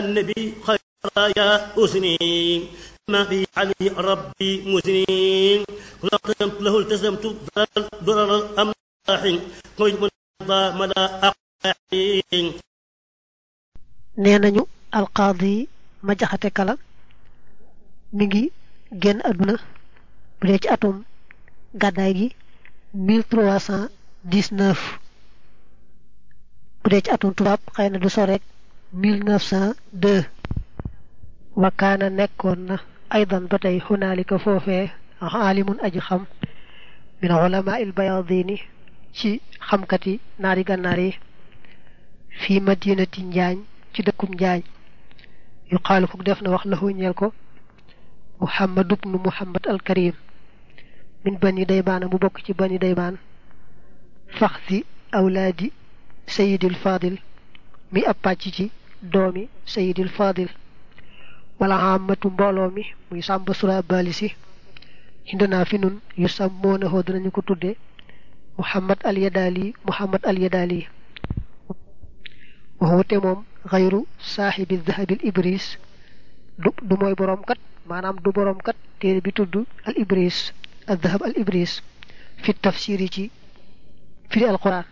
النبي خير يا أسني ما في علي ربي مسنين كل قدمت له التزمت ضرر الأملاح قيد من مدى أقاحين nee nañu alqaadi ma jaxate kala mi ngi génn àdduna bu dee ci atum gàddaay gi 1319 bu dee ci atum tubaab xëy na du soreek 1902 wakaana nekkoon na aydan ba tey xunaalika foofee aalimun aji xam min ulama il bayadini ci xamkati naari gànnaar yi fii madinati njaañ ci dëkkum njaañ yu xaalu ko def na wax la ñeel ko muhammad ibnu muhammad al karim min bani daymaan mu bokk ci bani daymaan faxsi awlaadi sayidil fadil mi ab pàcc ci doomi sayidil fadil wala amatu mbooloo mi muy sàmba sura bali si hindonaa fi nun yu sàmmoonahoo dinañu ko tudde muhammad al yadaali muhammad al yadaali waxute moom xayru saaxibi dahabil ibris du du mooy boroom kat maanaam du boroom kat téere bi tudd al ibris al dahab al ibris fi tafsiri ci firi alquran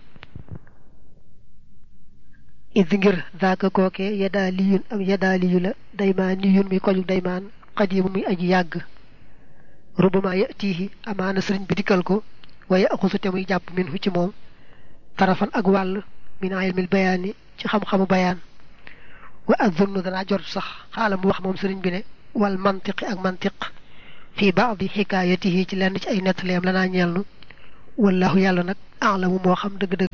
id ngir daaka kooke yadaa liyun am yadaa liyu la daymaan niyun muy koju daymaan xadimu muy aji yàgg rubama yatihi amaana sëriñ bi dikkal ko waaye axusu te muy jàpp min hu ci moom tarafan ak wàll min ilmil bayaani ci xam-xamu bayaan wa azunnu danaa jot sax xaala mu wax moom sëriñ bi ne wal mantiqi ak mantiq fii baadi xikaayatihi ci lenn ci ay nettaleem lanaa ñeelnu wallahu yàlla nag alamu moo xam dëgg-dëgg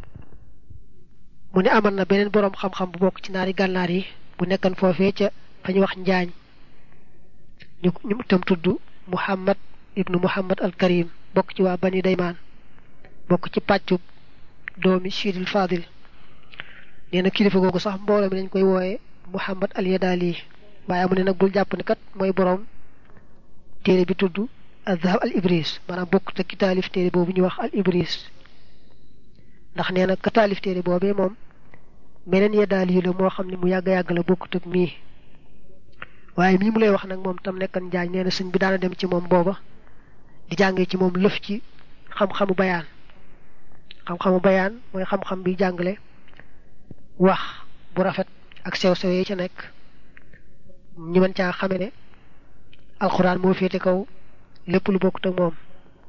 mu ne amal na beneen boroom xam-xam bu bokk ci naari gànnaar yi bu nekkan foofee ca fa ñu wax njaañ ñu ñu itam tudd muhammad ibnu muhammad al karim bokk ci waa bani daymaan bokk ci pàccub doomi sidil fadil nee na kilifa googu sax mbooloo mi dañ koy wooye muhammad al yadaali waaye mu ne nag bul jàpp ne kat mooy boroom téere bi tudd al zahab al ibris maanaam bokk te ki taalif téere boobu ñu wax al ibris ndax nee na ka taalif téere boobee moom meneen yadaali yu la moo xam ne mu yàgg-yàgg la bokkut ak mii waaye mii mu lay wax nag moom tam nekkan njaañ nee na sëñ bi daana dem ci moom booba di jàngee ci moom lëf ci xam-xamu bayaan xam-xamu bayaan mooy xam-xam bi jàngale wax bu rafet ak sew-sew yi ca nekk ñi mën caa xame ne alxuraan moo féete kaw lépp lu bokkut ak moom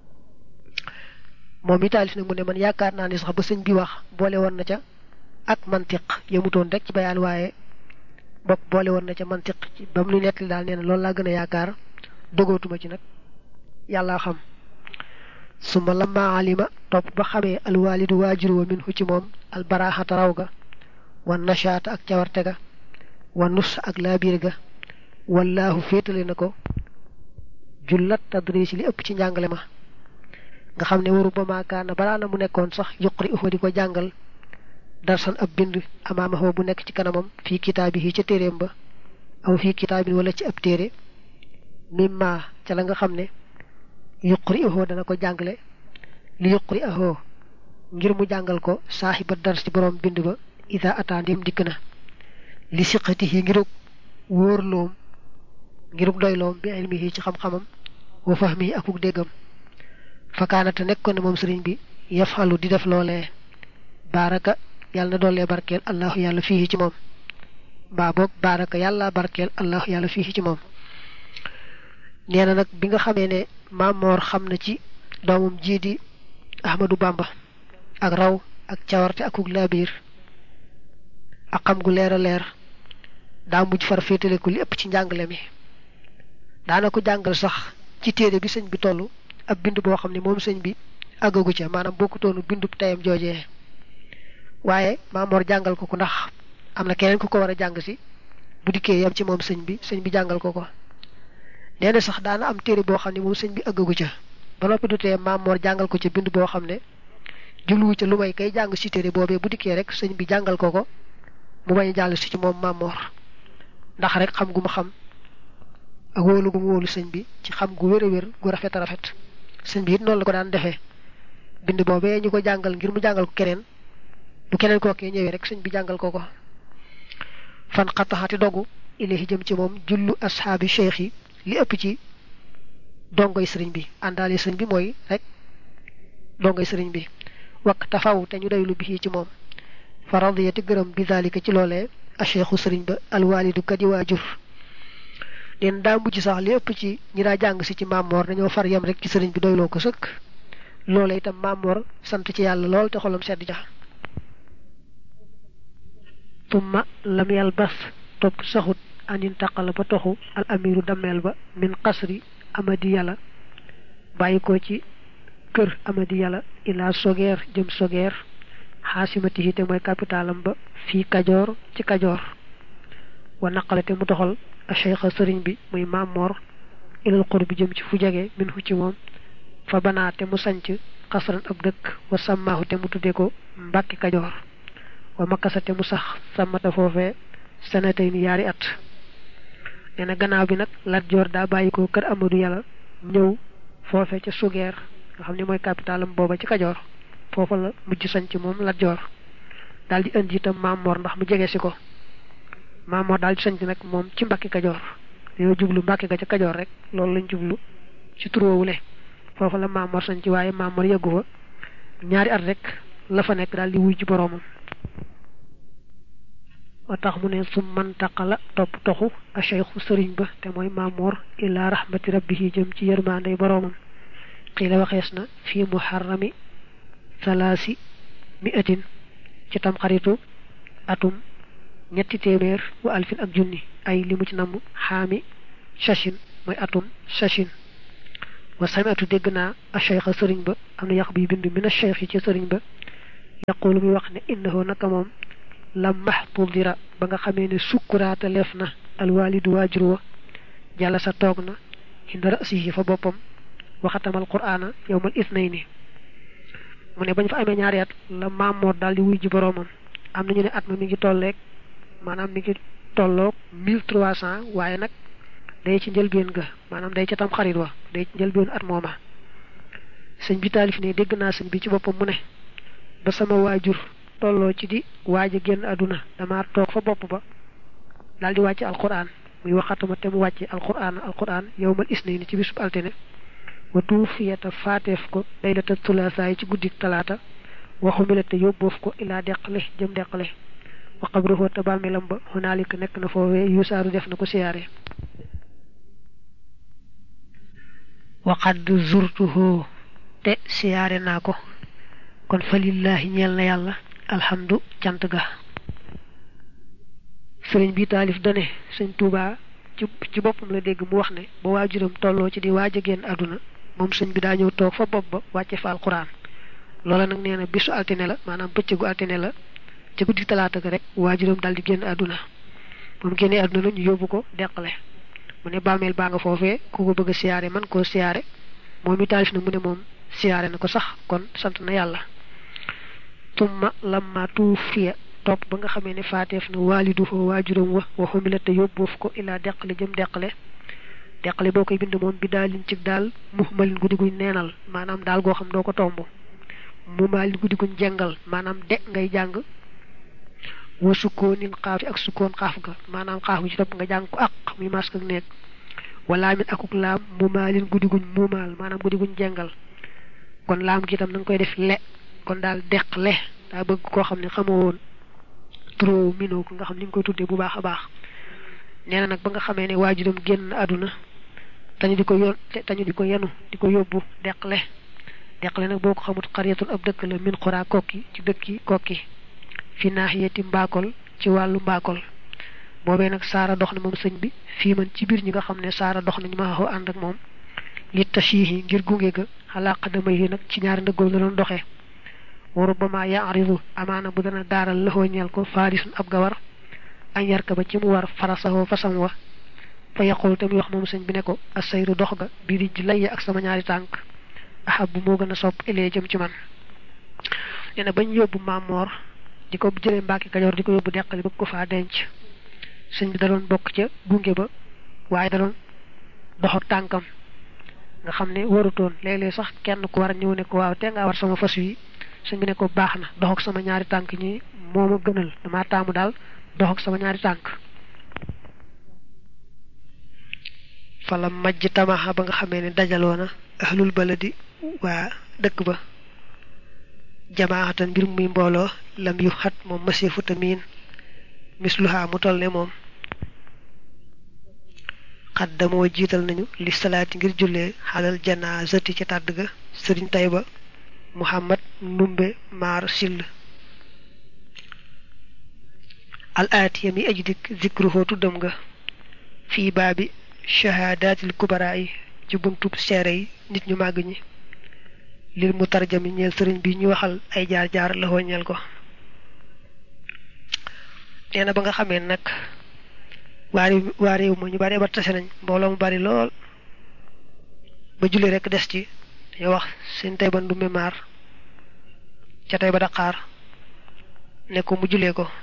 moom mi taalif nag mu ne man yaakaar naa ni sax ba sëñ bi wax boole woon na ca ak mantiq yemutoon rek ci bayaan waaye bokk boole woon na ca mantiq ci ba mu nu nettali daal nee na loolu laa gën a yaakaar dogootuma ci nag yàlla xam suma lamma alima topp ba xamee alwaalidu waajur wa min hu ci moom albaraaxata raw ga wa nashaata ak cawarte ga wa nus ak laabiir ga wallaahu féetale na ko jullat tadris li ëpp ci njàngale ma nga xam ne waru ba maakaana balaa na mu nekkoon sax yuqri ufa di ko jàngal darsan ab bind amaama bu nekk ci kanamam fii kitaabi yi ca téeréem ba aw fii kitaabin wala ci ab téere mimma ca la nga xam ne yuqri uhu dana ko jàngale li yuqri uhu ngir mu jàngal ko saaxiba dars ci borom bind ba ida ataa ndéem dikk na li siqati yi ngirug wóorloom ngirug doyloom bi ilmihi ci xam-xamam wa fahmi akuk déggam fakaanate nekkoon ne moom sëriñ bi yafalu di def loolee baaraka yàlla na doollee barkeel allahu yàlla fii ci moom mbaa boog baaraka yàlla barkeel allahu yàlla fii ci moom nee na nag bi nga xamee ne maamoor xam na ci doomam jii di ahmadu bamba ak raw ak cawarte akuk laabiir ak xam gu leer a leer daa mujj far féetale ko li ëpp ci njàngale mi daana ko jàngal sax ci téere bi sëñ bi toll ab bind boo xam ne moom sëñ bi àggagu ca maanaam bokkutoonu bindub tayam joojee waaye maamoor jàngal ko ko ndax am na keneen ku ko war a jàng si bu dikkee yam ci moom sëñ bi sëñ bi jàngal ko ko nee na sax daana am téere boo xam ne moom sëñ bi àggagu ca ba noppi du tee maamoor jàngal ko ca bind boo xam ne jubluwu ca lu may kay jàng si téere boobee bu dikkee rek sëñ bi jàngal ko ko mu bañ a jàll si ci moom maamoor ndax rek xam gu ma xam ak wóolu gu mu wóolu sëñ bi ci xam gu wér a wér gu rafet a rafet sëñ bi it noonu la ko daan defee bind boobee ñu ko jàngal ngir mu jàngal ko keneen bu keneen kookee ñëwee rek sëñ bi jàngal ko ko fan xataxati dogu ilahi jëm ci moom jullu ashaabi cheikh yi li ëpp ci dongoy sëriñ bi àndaale sëriñ bi mooy rek dongoy sëriñ bi wakk tafaw te ñu doylu bi ci moom fa radiyati gërëm bi zalika ci loolee a cheikhu sëriñ ba alwaalidu kadi waajur leen daa mujj sax li ëpp ci ñi daa jàng si ci Mamor dañoo far yem rek ci sëriñ bi doyloo ko sëkk loola itam Mamor sant ci yàlla lool te xolam sedd ja tumma lam yal bas topp saxut anin taqala ba toxu al amiru dammeel ba min qasri amadi yàlla bàyyi ko ci kër amadi yàlla ilaa sogeer jëm sogeer xaasimati te mooy capitalam ba fii kajoor ci kajoor wa naqale te mu doxal a cheikha sëriñ bi muy Mamor ilal xur bi jëm ci fu jege min fu ci moom fa banaa te mu sanc xasran ab dëkk wa sàmmaahu te mu tudde ko mbàkki kajoor wa makkasa te mu sax sàmmata foofee sanatay ni yaari at nee na gannaaw bi nag Lat Joor daa bàyyi ko kër Amadou Yàlla ñëw foofe ca sugeer nga xam ne mooy capitalam booba ci kajoor foofa la mujj sanc moom Lat Joor daal di indi itam Mamor ndax mu jege si ko Mamor daal di sanc nag moom ci mbakki kajoor dañoo jublu mbakki ga ca kajoor rek loolu lañ jublu ci turoowule foofa la Mamor sanc waaye Mamor yeggu fa ñaari at rek la fa nekk daal di wuy ci boroomam wa tax mu ne su mantaqala topp toxu a cheikhu sëriñ ba te mooy Mamor ila rahmati rabbihi jëm ci yërmaandey boroomam xiila waxees na fii muharrami salaasi mi atin ci tam xaritu atum ñetti téeméer wa alfin ak junni ay li mu ci namm xaami sachin mooy atum sachin wa samiatu dégg naa a cheikha sëriñ ba am na yàq bi bind min a cheikh yi ci sëriñ ba yaqulu muy wax ne innahu naka moom la maxtudira ba nga xamee ne sukkuraata leef na alwalidu waajur wa jàlla sa toog na inda rasihi fa boppam waxatamal qur'aana yowmal isnayni mu ne bañ fa amee ñaari at la Mamor daal di wuy ji boroomam am nañu ne at ma mi ngi tolleeg maanaam mi ngi tolloog mille trois cent waaye nag day ci njëlbeen ga maanaam day ca tam xarit wa day ci njëlbeen at mooma sëñ bi taalif ne dégg naa sëñ bi ci boppam mu ne ba sama waajur tolloo ci di waaj a génn àdduna dama toog fa bopp ba daal di wàcc alquran muy waxatuma te mu wàcce alquran alquran yowmal isnayni ci bisub altine wa tuufiyata faateef ko laylata tulaasaay ci guddik talaata waxumilate yóbboof ko ilaa deqale jëm deqale wa qabruhu te bàmmeelam ba hunaalika nekk na foofee yusaaru def na ko siyaare waqad zurtuhu te siyaare naa ko kon fa lillaahi ñeel na yàlla alhamdu cant ga sëriñ bi taalif dane sëñ Tuubaa ci ci boppam la dégg mu wax ne ba waajuram tolloo ci di waaj a génn àdduna moom sëñ bi daa ñëw toog fa bopp ba wàcce fa alquran loola nag nee na bisu altine la maanaam bëccëgu altine la ca guddi talaata ga rek waajuram daal di génn àdduna moom génnee àdduna la ñu yóbbu ko deqale mu ne bàmmeel baa nga foofee ku ko bëgg a siyaare man koo siyaare moom i taalif na mu ne moom siyaare na ko sax kon sant na yàlla tumma lamma tuufiya topp ba nga xamee ne faateef na waalidu foo waajuram wa wa xumilate yóbboof ko ilaa deqale jëm deqale deqale boo koy bind moom bi daalin ci daal muhmalin guddi guñ neenal maanaam daal goo xam doo ko tomb mu maalin guddi guñ jengal maanaam de ngay jàng wa sukkoonin xaafi ak sukkoon xaaf ga maanaam xaaf gi ci topp nga jàng ko ak muy mask ak nekk wala min akuk laam mu maalin guddi guñ muumaal maanaam guddi guñ jengal kon laam gi itam na nga koy def le kon daal deq le daa bëgg koo xam ne xamoo woon trop minoo ko nga xam ni nga koy tuddee bu baax a baax nee na nag ba nga xamee ne waajuram génn àdduna tañu di ko yoon tañu di ko yenu di ko yóbbu deqale deqale nag boo ko xamut xariyatun ab dëkk la min xuraa kokki ci dëkki kokki fi naaxiyati mbaakol ci wàllu mbaakol boobee nag saara dox na moom sëñ bi fii man ci biir ñi nga xam ne saara dox nañu ma xaw ànd ak moom li tashihi ngir gunge ga xalaa xadama yi nag ci ñaari ndëggool la doon doxee waru ba ma yaaridu amaana bu dana daaral lëxoo ñeel ko faarisun ab gawar añ yarka ba ci mu war farasawoo fasam wa fa yaqul te muy wax moom sëñ bi ne ko asayru dox ga bii di ji layya ak sama ñaari tànk ahab bu moo gën a sopp ilee jëm ci man nee na bañ yóbbu Mamor di ko jëlee Mbàkke Kajoor di ko yóbbu deqali bëgg ko faa denc sëñ bi da doon bokk ca gunge ba waaye da doon dox ak tànkam nga xam ne warutoon léeg-léeg sax kenn ku war a ñëw ne ko waaw te nga war sama fas wi sëñ bi ne ko baax na dox ak sama ñaari tànk ñi moo ma gënal dama taamu daal dox ak sama ñaari tànk fala majj tamaxa ba nga xamee ne dajaloona ahlul baladi waa dëkk ba jamaatan mbir muy mbooloo lam yu xat moom masifu tamiin misluha mu toll ne moom xaddamoo jiital nañu li salaati ngir jullee xalal janaazati ca tàdd ga sëriñ Tayba Muhammad Ndumbe Maar Sill al aatiya mi aji dikk zikruhu tuddam nga fii baabi shahaadaatil kubaraa yi ci buntub seere yi nit ñu màgg ñi lil mu tarjami ñeel sëriñ bi ñu waxal ay jaar-jaar la ñeel ko nee na ba nga xamee nag waa réew waa réew ma ñu bari ba tase nañ mbooloo mu bari lool ba julli rek des ci dañoo wax seen tey ba ndumbe maar ca tey ba daqaar ne ko mu jullee ko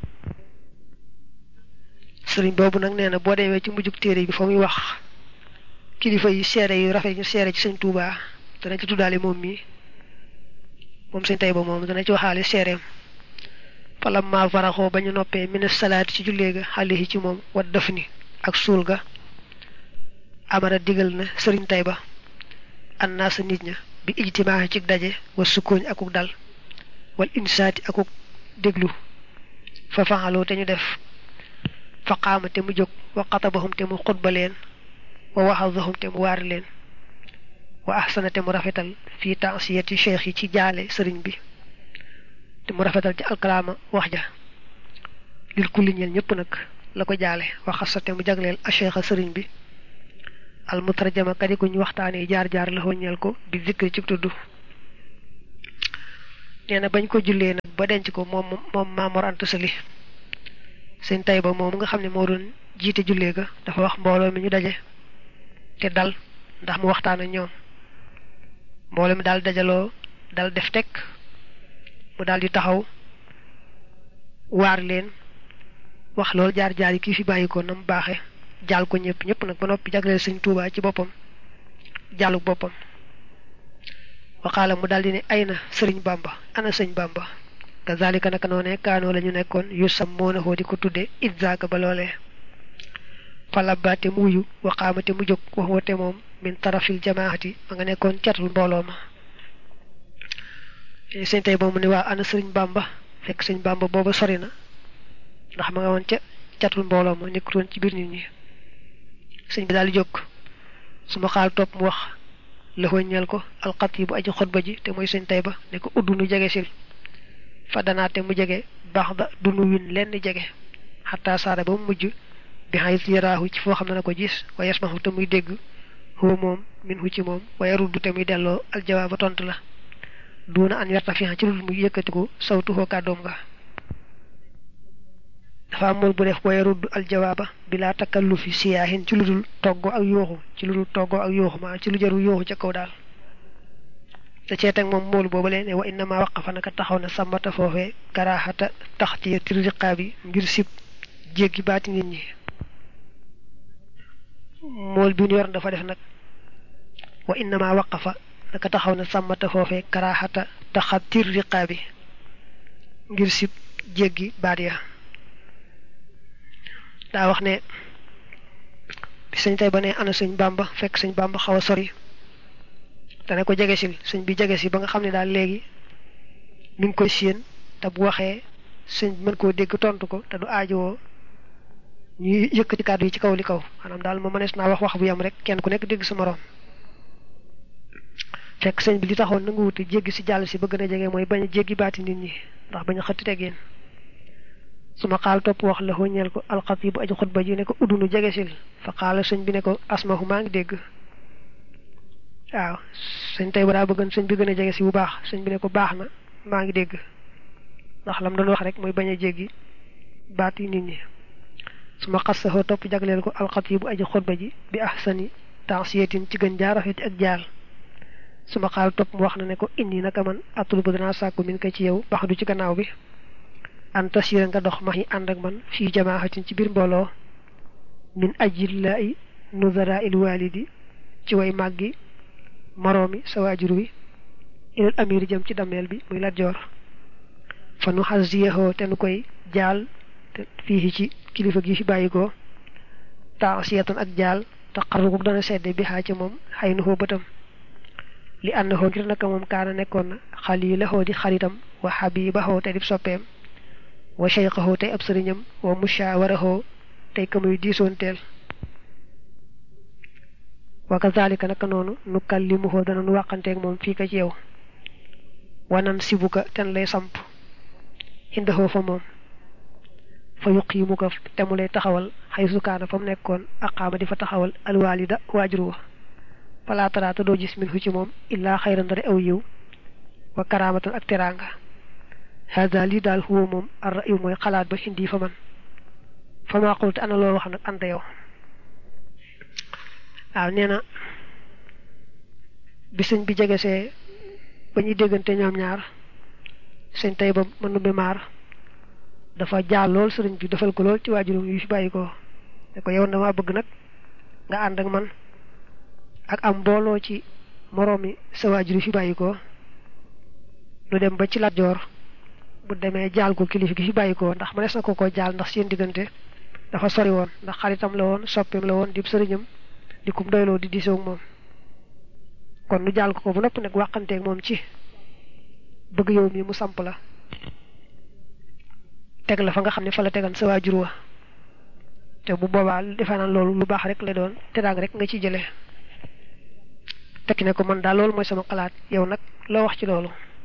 sëriñ boobu nag nee na boo demee ci mujjug téere bi fa muy wax kilifa yi seere yu rafet ñu seere ci sëñ Tuubaa dana ci tuddaale moom mii moom sëñ tey ba moom dana ci waxaale seereem falam ma faraxoo ba ñu noppee mina salaati ci jullee ga xale yi ci moom wat def ni ak suul ga amara digal na sëriñ tay ba an naa sa nit ña bi ijtimaa ci daje wa sukkooñ akuk dal wal insaati akuk déglu fa faxaloo te ñu def fa qaama te mu jóg wa xatabahum te mu xutba leen wa waxadahum te mu waar leen wa ahsana te mu rafetal fii tansiyati cheikh yi ci jaale sëriñ bi te mu rafetal ci alkalaama wax ja lil kulli ñeel ñëpp nag la ko jaale waxasa te mu jagleel a cheikh a sëriñ bi al mutarjama kadi ku ñu waxtaanee jaar-jaar la ñeel ko bi zikri ci tudd nee na bañ ko jullee nag ba denc ko moom moom Maamoor Anta Sali seen tay ba moom nga xam ne moo doon jiite jullee ga dafa wax mbooloo mi ñu daje te dal ndax mu waxtaan ak ñoom mbooloo mi daal dajaloo dal def tekk mu daal di taxaw waar leen wax loolu jaar-jaar yi kii fi bàyyi ko na mu baaxe jaal ko ñëpp ñëpp nag ba noppi jagleel sëñ Tuubaa ci boppam jaaluk boppam waxaala mu daal di ne ay na sëriñ Bàmba ana sëñ Bàmba kazalika naka noone kaanoo la ñu nekkoon yu sam moo na xoo di ko tudde idzaaka ba loolee falabaate mu wuyu waxaamate mu jóg wax wate moom min tarafil jamaati ma nga nekkoon catul mbooloo ma sëñ tey boobu ne waa ana sëriñ Bàmba fekk sëñ Bàmba booba sori na ndax ma nga woon ca catul mbooloo ma nekkutoon ci biir nit ñi sëñ bi daal di jóg su ma xaal topp mu wax la ñeel ko alxat yi bu aji xutba ji te mooy sëñ tey ba ne ko uddu nu jege sil fa danaate mu jege baax da dunu win lenn jege xataa saara ba mu mujj bi xayit yaraahu ci foo xam ne na ko gis wa yasmahu te muy dégg huwa moom min hu ci moom wa yaruddu te muy delloo aljawaaba tontu la duuna an yarta fi ci lu muy yëkkatiku sawtu hoo kàddoom nga dafa amul bu def wa yaruddu aljawaaba bilaa takallufi siyaahin ci lu dul toggo ak yooxu ci lu dul toggo ak yooxu maa ci lu jaru yooxu ca kaw daal te cee teg moom moolu boobu leen ne wa innama waqafa naka taxaw na sàmmata foofee karaaxata tax ci tir riqaa bi ngir sib jéggi baati nit ñi mool bi ñu yor dafa def nag wa innama waqafa naka taxaw na sàmmata foofee karaaxata taxa tir riqaa bi ngir sib jéggi baat ya daa wax ne bi sëñ tey ba ne ana sëñ bàmba fekk sëñ bàmba xaw a sori dana ko jege sil sëñ bi jege si ba nga xam ne daal léegi mi ngi koy séen te bu waxee sëñ bi mën koo dégg tontu ko te du aajowoo ñuy yëkkati kàddu yi ci kaw li kaw maanaam daal ma mënees naa wax wax bu yam rek kenn ku nekk dégg sa morom fekk sëñ bi li taxoon na nga wuti jéggi si jàll si ba gën a jege mooy bañ a jéggi baati nit ñi ndax bañ a xëtti teggeen su ma xaal topp wax la ñeel ko alxatibu aji xutba ji ne ko uddunu jege sil fa xaala sëñ bi ne ko asmahu maa ngi dégg waaw sëñ tey ba daa bëggoon sëñ bi gën a jege si bu baax sëñ bi ne ko baax na maa ngi dégg ndax lam doon wax rek mooy bañ a jéggi baat yi nit ñi su ma xas saxoo topp jagleel ko alxatibu aji xutba ji bi ahsani tansiyatin ci gën jaar rafet ak jaal su ma xaal topp mu wax na ne ko indi naka man atul ba danaa sàkku min ko ci yow bax du ci gannaaw bi an tasira nga dox max yi ànd ak man fii jamaaxatin ci biir mbooloo min ajillaay nuzara il walidi ci way màggi moroomi sa waajur wi ilal amir jëm ci dameel bi muy Lat Joor fa nu xasiyahoo te nu koy jaal te fii ci kilifa gi fi bàyyikoo taasiyatan ak jaal taqarrugu dana sedde bi xaa ci moom xay na xoo bëtam li ànd xoo ngir naka moom kaana nekkoon na xaliilaxoo di xaritam wa xabiibaxoo te di soppeem wa cheyqaxoo tey ab sëriñam wa mushaawaraxoo tey ka muy diisoonteel wa kazalika naka noonu nu kallimuhoo dana nu wàqanteeg moom fii ka ci yow wanan sibuka ten lay samp indaxoo fa moom fa yuqiimu ko te mu lay taxawal xay sukaana fa mu nekkoon aqaama di fa taxawal alwaalida waajur wa falaa taraata doo gis min hu ci moom illaa xayran dara aw yiw wa karaamatan ak teraanga hada lii daal huwa moom ar ra'yu mooy xalaat ba indi fa man fa maa qultu ana loo wax nag anta yow waaw nee na bi sëñ bi jegesee ba ñuy déggante ñoom ñaar sëñ tey ba mën numbi maar dafa jaal lool sëriñ bi defal ko lool ci waajurum yu fi bàyyi ko ne ko yow dama bëgg nag nga ànd ak man ak am mbooloo ci moroomi sa waajur yu fi bàyyi ko lu dem ba ci Lat Joor bu demee jaal ko kilifa gi fi bàyyi ko ndax mënees na ko ko jaal ndax seen diggante dafa sori woon ndax xaritam la woon soppeem la woon di sëriñam di kum doyloo di diisoo ak moom kon nu jaal ko ko bu noppi nag waxanteeg moom ci bëgg yow mi mu samp la teg la fa nga xam ne fa la tegan sa waajur wa te bu boobaa defe naa loolu lu baax rek la doon te daang rek nga ci jëlee tekki ne ko man daal loolu mooy sama xalaat yow nag loo wax ci loolu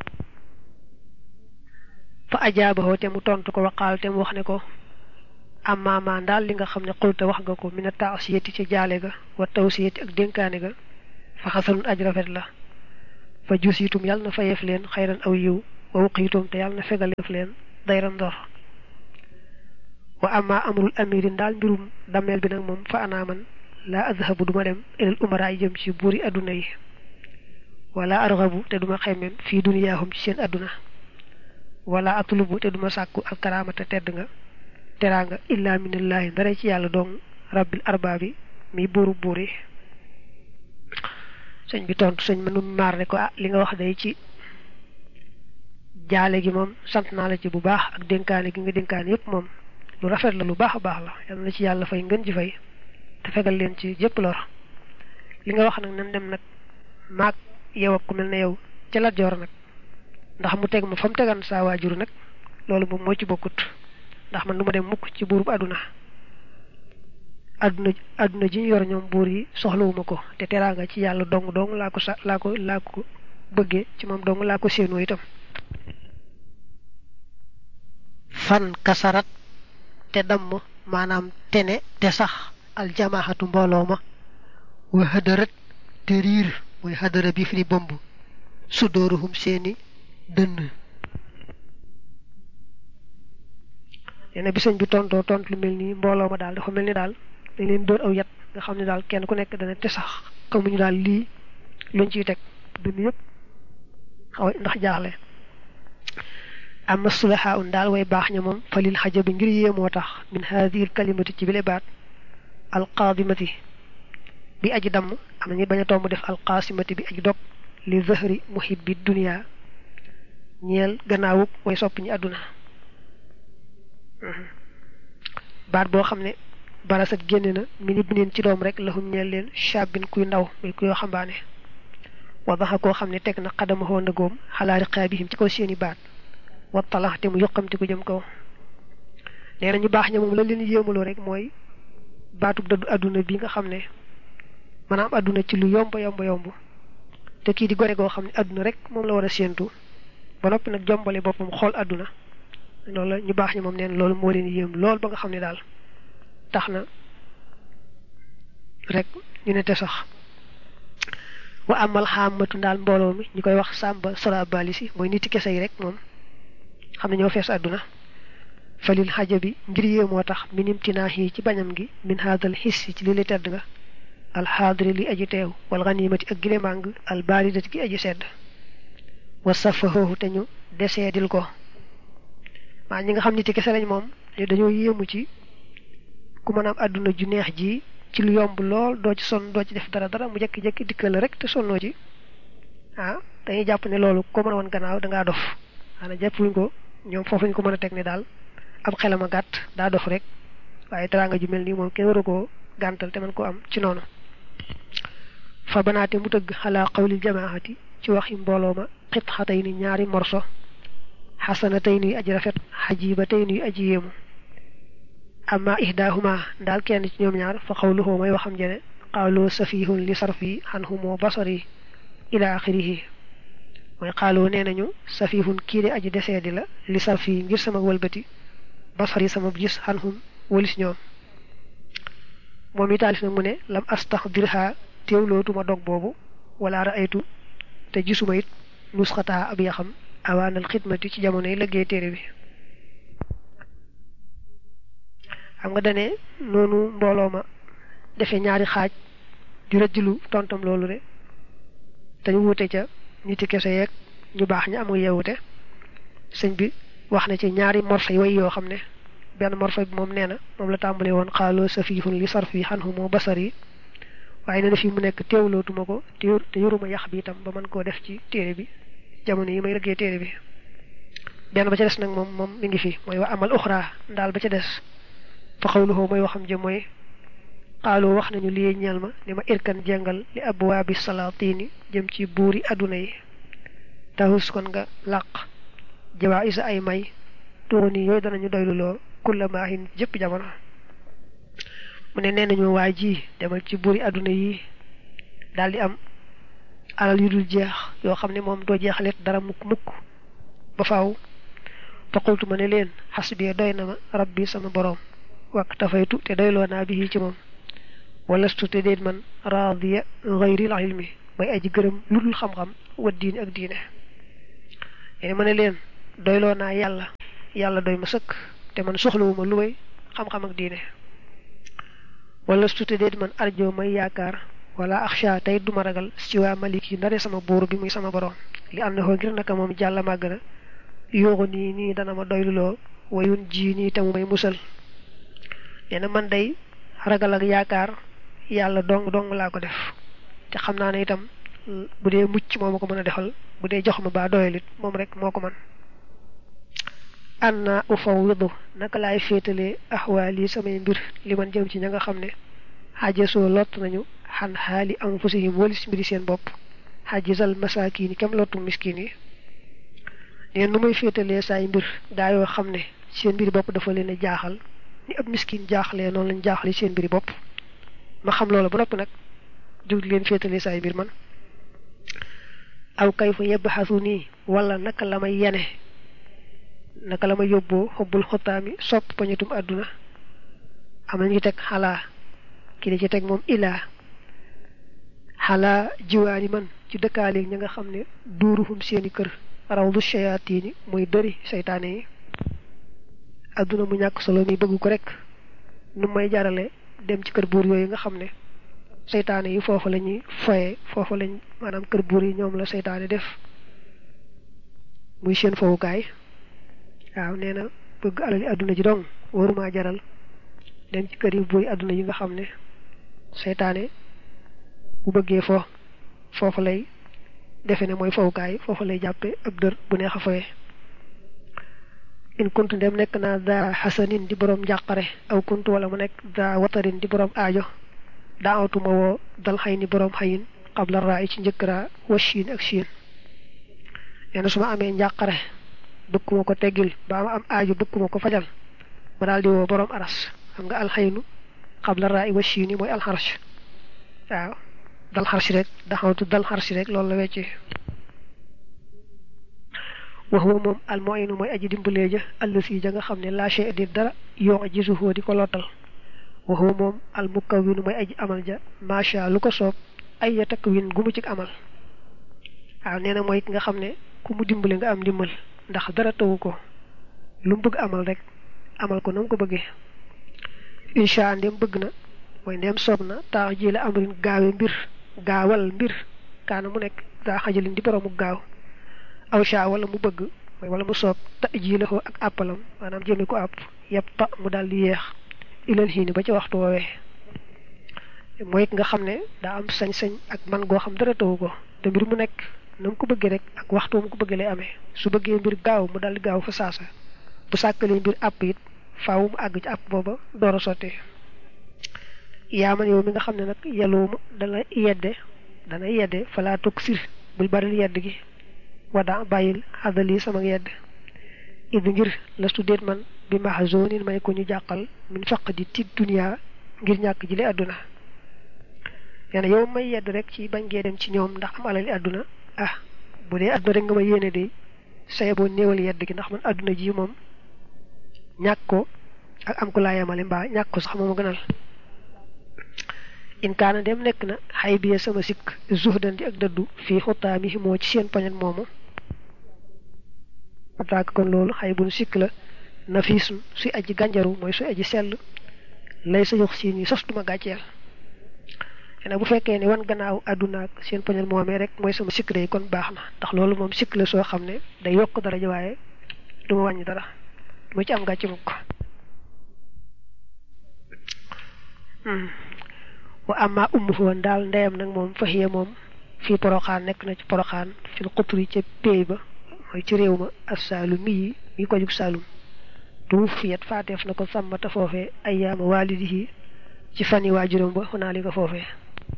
fa ajaabaxoo te mu tontu ko waqaal te mu wax ne ko amaamaa daal li nga xam ne xulta wax nga ko mina taasiyati ci jaale ga wa tawsiyati ak dénkaane ga fa xasanun aj rafet la fa jusiitum yàlla na fayeef leen xayran aw yiw wa wuqiitum te yàlla na fegaleef leen dayran ndor wa amma amrul amirin daal mbirum dammeel bi nag moom fa anaaman laa azhabu duma dem ilal umara yi jëm ci buuri adduna yi wala argabu te duma xemmem fii duniyaahum ci seen adduna wala atlubu te duma sàkku alkaraamata tedd nga teraanga illa minallaahi ndara ci yàlla dong rabbil arbaabi mi buuru buur yi sëñ bi tontu sëñ ma nu maar ne ko ah li nga wax day ci jaale gi moom sant naa la ci bu baax ak dénkaane gi nga dénkaane yépp moom lu rafet la lu baax a baax la yal na ci yàlla fay ngën ji fay te fegal leen ci jëpp lor li nga wax nag nan dem nag maag yow ak ku mel ne yow ca Lat Joor nag ndax mu teg ma fa mu tegan saa waajur nag loolu moom moo ci bokkut ndax man du ma dem mukk ci buurub àdduna àdduna àdduna ji ñu yor ñoom buur yi soxlawuma ko te teraanga ci yàlla dong dong laa ko sa laa ko laa ko bëggee ci moom dong laa ko séenoo itam fan kasarat te damm maanaam tene te sax aljamaahatu mbooloo ma wa hadarat te riir mooy hadara bi fi di bomb sudooruhum seeni dënn neena bi sëñ bi tontoo tont lu mel nii mbooloo ma daal dafa mel ni daal dañ leen dóor aw yat nga xam ne daal kenn ku nekk dana te sax xamuñu daal lii luñ ciy teg dënn yëpp xaw ndax jaaxle amma sulaha un daal way baax ña moom fa lil xajabi ngir yéemoo tax min haadihi kalimati ci bile baat alqaadimati bi aji damm am nañu bañ a tomb def alqaasimati bi aji dog li zahri muhibbi dunia ñeel gannaawuk way sopp ñi àdduna baat boo xam ne barasat génne na min ibnin ci doom rek lahum ñeel leen shaabin kuy ndaw muy kuy xambaane wadaxa koo xam ne teg na xadamahoo ndëgoom xalaa riqaabihim ci kaw seeni baat wattalax te mu yoqamti ko jëm kaw nee na ñu baax ña moom la leen yéemaloo rek mooy baatub dëddu àdduna bi nga xam ne maanaam àdduna ci lu yomb yomb yomb te kii di gore goo xam ne àdduna rek moom la war a séentu ba noppi nag jombale boppam xool àdduna loolu la ñu baax ña moom neen loolu moo leen yéem lool ba nga xam ne daal tax na rek ñu ne te sax wa amal xaamatu daal mbooloo mi ñu koy wax sàmba sora bali si mooy niti kese yi rek moom xam ne ñoo fees àdduna falil xaja bi ngir yée moo tax minim tinaax yi ci bañam gi min haadal xis ci li li tedd nga alxaadri li aji teew wal ganimati ak gile màng al baridati gi aji sedd wa safahoohu te ñu deseedil ko maa ñi nga xam niti kese lañ moom dañoo yéemu ci ku mën am àdduna ju neex ji ci lu yomb lool doo ci sonn doo ci def dara dara mu jekki-jekki dikkal la rek te sonnoo ci ah dañuy jàpp ne loolu ko mën a woon gannaaw dangaa dof xanaa jàppuñ ko ñoom foofu ñu ko mën a teg ne daal ab xelam a gàtt daa dof rek waaye teraanga ju mel nii moom kenn waru koo gàntal te man ko am ci noonu fa banaate mu tëgg xalaa qawlil jamaahati ci waxi mbooloo ma xit xatay ni ñaari morso xasana tey nuy aji rafet xajiba tey nuy aji yéemu amma ihdaahuma daal kenn ci ñoom ñaar fa xawluhu may waxam jene qaaloo safihun li sarfi xanhumoo basari ila axirihi mooy xaaloo nee nañu safihun kii de aji desee di la li sarfi ngir sama wëlbati basari sama gis xanhum walis ñoom moom i taalif nag mu ne lam astaxdirha teewlootuma dog boobu wala raaytu te gisuma it nusxataa ab yaxam awaanal xidmati ci jamono yi liggéey téere bi xam nga dane noonu mbooloo ma defee ñaari xaaj di rëjjlu tontam loolu de dañu wute ca niti kese yeeg ñu baax ñu amul yeewute sëñ bi wax na ci ñaari morso yi way yoo xam ne benn morso bi moom nee na moom la tàmbale woon xaaloo safihun li sarfi xanhu moo basar yi waaye nee na fii mu nekk teewlootuma ko te yoruma yax bi itam ba mën koo def ci téere bi jamono yi may liggéey téere bi benn ba ca des nag moom moom mi ngi fi mooy wa amal uxra ndaal ba ca des fa xawluhu mooy waxam jëm mooy xaaloo wax nañu lii ñeel ma ni ma irkan jàngal li abwaabi salaatini jëm ci buuri adduna yi tahus kon nga làq jawaa isa ay may tuuni yooyu danañu doyluloo kulla maahin jëpp jamono mu ne nee nañu waa ji demal ci buuri adduna yi daal di am alal yu dul jeex yoo xam ne moom doo jeexalet dara mukk mukk ba faaw fa qultu ma ne leen xasbi doy na ma rabbi sama boroom wak tafaytu te doyloo naa bi ci moom walastu te déet man raadiya gayril ilmi may aji gërëm lu dul xam-xam wa diine ak diine yéen ma ne leen doyloo naa yàlla yàlla doy ma sëkk te man soxlawuma lu may xam-xam ak diine walastu te déet man arjo may yaakaar wala axsha tey duma ragal ci waa malik yi ndare sama buur bi muy sama borom li am na ko ngir naka moom jàll màgg na yooxu nii nii dana ma doyluloo wayun ji nii te mu may musal nee na man day ragal ak yaakaar yàlla dong dong laa ko def te xam naa ne itam bu dee mucc moo ma ko mën a defal bu dee jox ma baa doyalit moom rek moo ko man anna ufawwidu naka laay féetalee axwaali samay mbir li man jëm ci ña nga xam ne xaajasoo lott nañu xan xaali anfusihim walis mbiri seen bopp xajisal masaakin yi kem lottu miskin yi neen nu muy féetalee saay mbir gaa yoo xam ne seen mbiri bopp dafa leen a jaaxal ni ab miskin jaaxlee noonu lañ jaaxle seen mbiri bopp ma xam loolu ba noppi nag jóg leen féetalee saay mbir man aw kay fa yebbaxasu nii wala naka la may yene naka la ma yóbboo xobbul xottaami sopp pañatum àdduna am nañu teg xalaa ki di ci teg moom ilaa xalaa jiwaani man ci dëkkaaleeg ña nga xam ne duuruhum seeni kër raw du shayaatiini muy dëri seytaane yi àdduna mu ñàkk solo mi bëgg ko rek nu may jarale dem ci kër buur yooyu nga xam ne seytaane yi foofu la ñuy foye foofu lañ maanaam kër buur yi ñoom la seytaane def muy seen fowukaay waaw nee na bëgg alali àdduna ji dong waruma jaral dem ci kër yi buur yi àdduna yi nga xam ne seytaane bu bëggee fo foofu lay defe ne mooy fowukaay foofu lay jàppe ab dër bu neex a foye in kuntu ndem nekk naa daa xasanin di boroom njàqare aw kuntu wala mu nekk daa watarin di boroom aajo daawatuma woo dal xay ni boroom xayin xabla raa yi ci njëkk raa wa chiin ak chiin nee na su ma amee njàqare bëgguma ko teggil ba ma am aajo bëgguma ko fajal ma daal di woo boroom aras xam nga alxaynu xabla raa yi wa chiin yi mooy alxarsh waaw dal xarsi rek daxawtu dal xarsi rek loolu la wecce wax wa moom almoynu mooy aji dimbalee ja allasi ja nga xam ne laa shay di dara yoo a gisuhoo di ko lottal wax wa moom almukawinu mooy aji amal ja macha lu ko soob ay ya takk win gu mu ci amal waaw nee na mooy ki nga xam ne ku mu dimbale nga am dimbal ndax dara tawu ko lu mu bëgg amal rek amal ko na mu ko bëggee incha ndem bëgg na mooy ndem soob na taax ji la amrin gaawe mbir gaawal mbir kaana mu nekk daa xajalin di boroomu gaaw aw sha wala mu bëgg mooy wala mu soob ta ji la ko ak àppalam maanaam jëme ko àpp yëpp ta mu daal di yeex ilal xiini ba ci waxtu woowee mooy nga xam ne daa am sañ-sañ ak man goo xam dara tawu ko te mbir mu nekk na mu ko bëggee rek ak waxtu mu ko bëggee lay amee su bëggee mbir gaaw mu daal di gaaw fa saasa bu sàkkalee mbir àpp it faaw mu àgg ci àpp booba door a sottee yaa man yow mi nga xam ne nag yaloo mu dala yedde dana yedde falaa tukk sir bul baril yedd gi wada bàyyil xadali sama yedd idu ngir lastu déet man bi mahzonin may ko ñu jàqal min faq di tit dunia ngir ñàkk ji li àdduna nee na yow may yedd rek ci bañ ngee dem ci ñoom ndax am alali àdduna ah bu dee àdduna rek nga ma yéene de saye boo néewal yedd gi ndax man àdduna ji moom ñàkk ko ak am ko laa yemale mbaa ñàkk ko sax moom a gënal in kaana dem nekk na xay biye sama sikk zuhdan di ak dëddu fii xutaami moo ci seen poñet moomu ataak kon loolu xay bun sikk la nafiisun suy aji gànjaru mooy suy aji sell lay sa yox siin yi sos duma gàcceel xanaa bu fekkee ne wan gannaaw àdduna ak seen poñet moomee rek mooy sama sikk day kon baax na ndax loolu moom sikk la soo xam ne day yokk dara waaye du ma wàññi dara mu ci am gàcce mukk wa amma ummuhu woon daal ndeyam nag moom faxiya moom fii poroxaan nekk na ci poroxaan fil xutri ca péey ba mooy ci réew ma assaalumi yi mi ko jug saalum du fiyat faateef na ko sàmmata foofee ayyaama waalidihi ci fani waajuram ba xunaa li ko foofee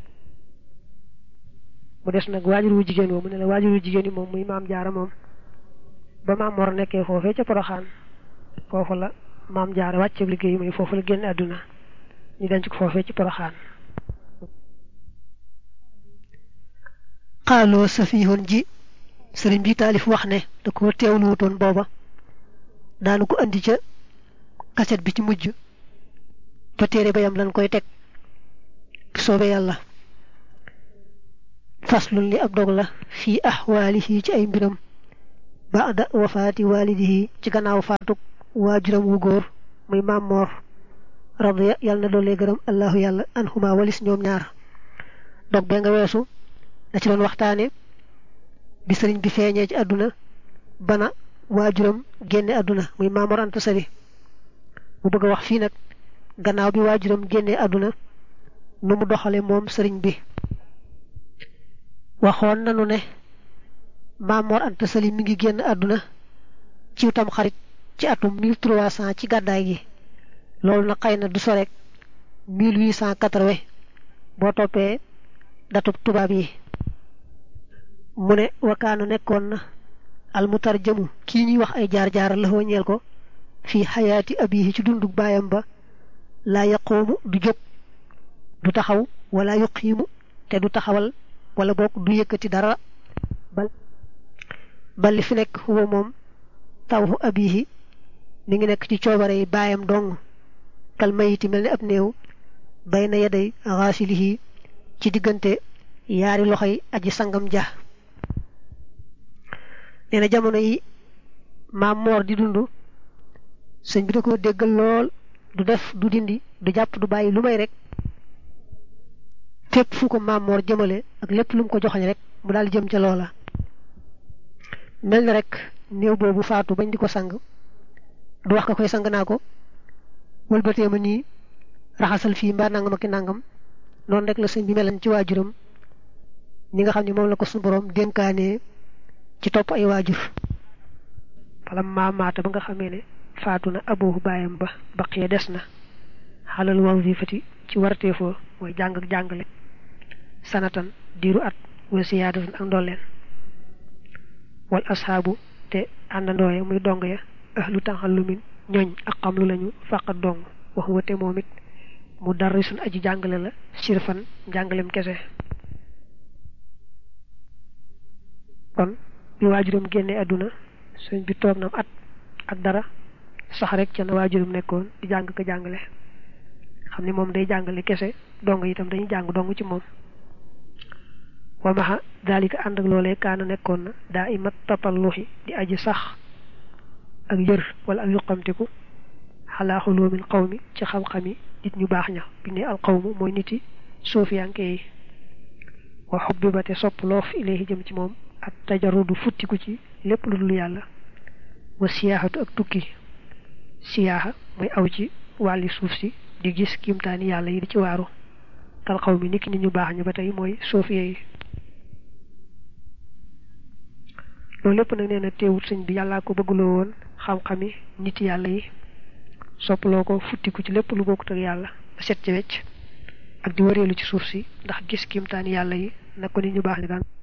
mu des nag waajur wu jigéen moom mu ne la waajur wu jigéen yi moom muy maam jaara moom ba maam mor nekkee foofee ca poroxaan foofu la maam jaara wàcceeb liggéey muy foofu la génn àdduna ñu denc ko foofee ci poroxaan xaaloo safihoon ji sëriñ bi taalif wax ne da ko teewlu wutoon booba daanu ko andi ca kaset bi ci mujj ba téere bayam lan koy teg soobe yàlla faslun li ab dog la fii ahwaalihi ci ay mbiram baada wafaati waalidihi ci gannaaw faatuk waajuram wu góor muy maam moor radiya yàlla na doolee gërëm allahu yàlla anhuma walis ñoom ñaar dog bee nga weesu da ci doon waxtaane bi sëriñ bi feeñee ci àdduna bana waajuram génne àdduna muy maam Mor Anta Sali mu bëgg a wax fii nag gannaaw bi waajuram génne àdduna nu mu doxale moom sëriñ bi waxoon nanu ne maam Mor Anta Sali mi ngi génn àdduna ci tam xarit ci atum 1300 ci gàddaay gi loolu nag xëy na du sorek 1880 boo toppee datub tubaab yi mu ne wakaana nekkoon na almutarjamu kii ñuy wax ay jaar-jaar la ñeel ko fii xayaati abihi ci dundug baayam ba laa yaqoomu du jóg du taxaw wala yuqiimu te du taxawal wala boog du yëkkati dara bal bal li fi nekk huwa moom tawhu abihi mi ngi nekk ci coobare yi baayam dong kal mayiti mel ni ab néew bay na yaday xaasilihi ci diggante yaari loxoy aji sangam ja nee na jamono yi maam moor di dund sëñ bi da ko déggal lool du def du dindi du jàpp du bàyyi lu may rek fépp fu ko maam moor jëmale ak lépp lu mu ko joxañ rek mu daal jëm ca loola mel na rek néew boobu faatu bañ di ko sang du wax ka koy sang naa ko wëlbatee ma nii raxasal fii mbaa nangam ak nangam noonu rek la sëñ bi melan ci waajuram ni nga xam ne moom la ko suñu borom dénkaanee ci topp ay waajur wala maamaata ba nga xamee ne faatu na aboohu baayam ba baqiya des na xalal wazifati ci warteefoo mooy jàng ak jàngale sanatan diiru at wa siyaadatan ak ndolleen wal ashaabu te àndandooye muy dong ya ahlu taxallumin ñooñ ak xam lu lañu fàqat dong wax wate moom it mu darrisun aji jàngale la sirfan njàngalem kese kon bi waajuram génne àdduna sëñ bi toog nam at ak dara sax rek ca na waajuram nekkoon di jàng ko jàngale xam ne moom day jàngale kese dong itam dañuy jàng dong ci moom wa maxa daalika ànd ak loolee kaana nekkoon na daa imat tatalluxi di aji sax ak yër wala ak yuqamtiku xalaa xuloomin xawmi ci xam-xami nit ñu baax ña bi ne al xawmu mooy niti suufiyanke yi wa xubbi ba te sopp loof ilayhi jëm ci moom ak tajarudu futtiku ci lépp lu dul yàlla wa siyaaxatu ak tukki siyaaxa mooy aw ci wàlli suuf si di gis kiimtaani yàlla yi di ci waaru kal xaw mi niki nit ñu baax ña ba tey mooy suufiye yi loolu lépp nag nee na teewut sëñ bi yàllaa ko bëggloo woon xam-xami nit yàlla yi soppaloo ko futtiku ci lépp lu bokkut ak yàlla ba set ci wecc ak di wëreelu ci suuf si ndax gis kimtaani yàlla yi na ko nit ñu baax ni daan